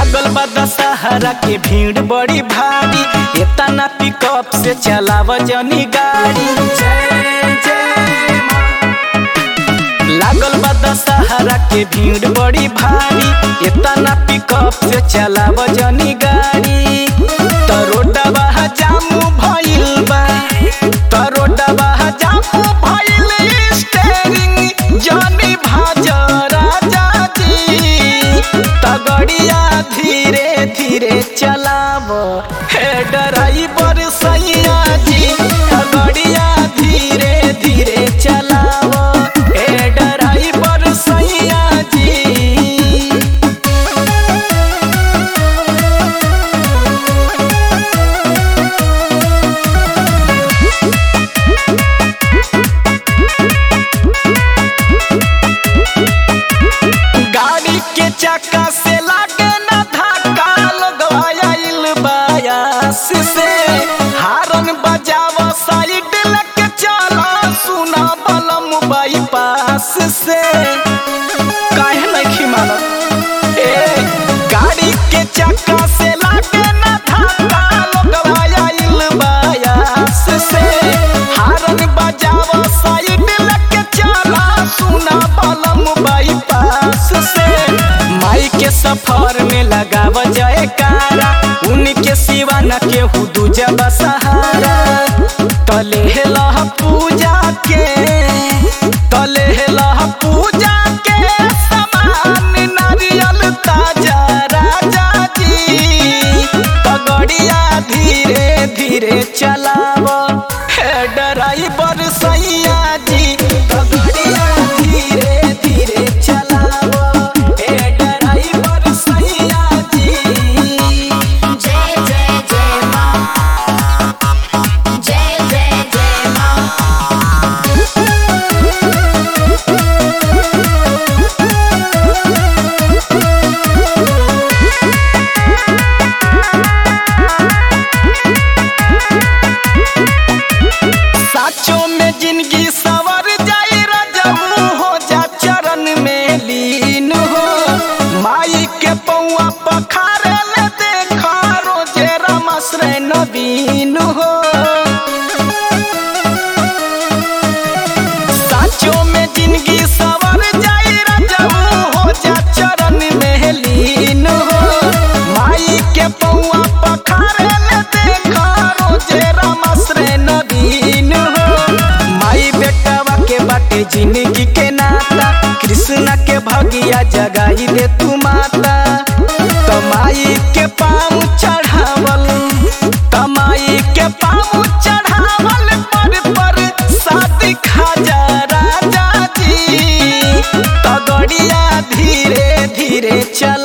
लागल बा दशहरा के भीड़ बड़ी भारी एतना पिकअप से चलाव जनी गाड़ी जय जय माँ। लागल बा दशहरा के भीड़ बड़ी भारी एतना पिकअप से चलाव जनी गाड़ी तरोडवा जामू भइल बा तरोडवा जामू भइल स्टेरिंग जनी भाजा राजा जी तगड़िया धीरे धीरे चलाव हे ड्राइवर सैया जी तगड़िया धीरे धीरे चलाव हे ड्राइवर सैया जी गाड़ी के चक्का से लागे ना धक्का लगवा आइल बायास से हारन बजाव साइड लेके चला सुना बलम बाईपास से काहे नहीं मानत ए गाड़ी के चक्का से लागे ना धक्का लगवा आइल बायास से हारन बजाव साइड लेके चला सुना बलम बाईपास से माई के सफर में लगाव जाए कारा उनके सिवा न केहू दूजा बसहारा तले लह पूजा के तले लह पूजा के समान नारियल ताजा राजा जी पगड़िया धीरे धीरे चलाव हे ड्राइवर सैया जी पगड़िया धीरे धीरे चलाव हे ड्राइवर सैया जी जय जय जय माँ जय जय जय माँ साचों में जिंदगी सवर जाई रजऊ हो जा चरण में लीन हो माई के पौआ पखारे ले देखा रोजे रमश्रे नवीन हो साचों में जिंदगी सवर जाई रजऊ हो जा चरण में लीन हो माई के पौआ पखारे ले देखा रोजे रमश्रे नवीन हो माई बेटवा के बाटे जिंदगी के नाता कृष्णा के भगिया जगाई दे तू माता तमाई के पाँव चढ़ावल तमाई के पाँव चढ़ावल पर पर शादी खाजा राजा जी तगड़िया धीरे धीरे चल